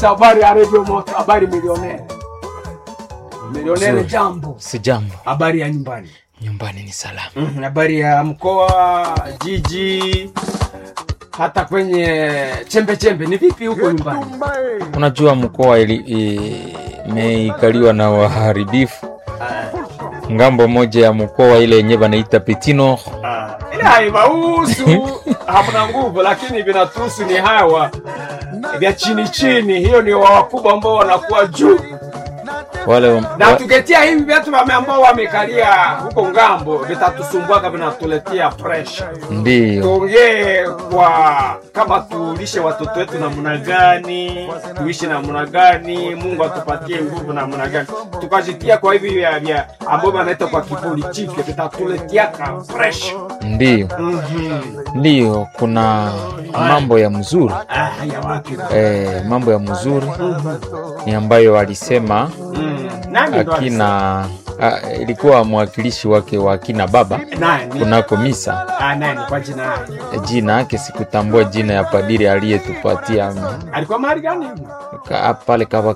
Habari ya Radio Moto, habari milionere. Milionere Nzuri. jambo. Si jambo, Habari ya nyumbani. nyumbani ni salama. Mhm, Habari ya mkoa, jiji, hata kwenye chembe chembe. Ni vipi huko nyumbani? Unajua mkoa ili- i- imeikaliwa na waharibifu. Ngambo moja ya mkoa ile yenye banaita Petino, Ah, Ile haiwahusu, hamna nguvu, lakini vinatuhusu ni hawa vya chini chini. Hiyo ni wa wakubwa ambao wanakuwa juu wale na wa, tuketia hivi vyetu wame ambao wamekalia huko ngambo vitatusumbua vinatuletea pressure. ndio Tuongee kwa kama tulishe watoto wetu namna gani, tuishi namna gani, Mungu atupatie nguvu namna gani, tukajitia kwa hivi vya vya ambao wanaita kwa kipolitiki vitatuletea ka pressure. ndio Mhm. ndio, kuna mambo ya mzuri Ah, haya wapi? eh, mambo ya mzuri ni ambayo alisema Mm. Nani ndo akina a, ilikuwa mwakilishi wake wa akina baba alisema? Nani? kunako misa Ah, nani kwa jina lake? jina yake sikutambua jina ya padiri aliyetupatia mm, Alikuwa mahali gani? ka- pale kava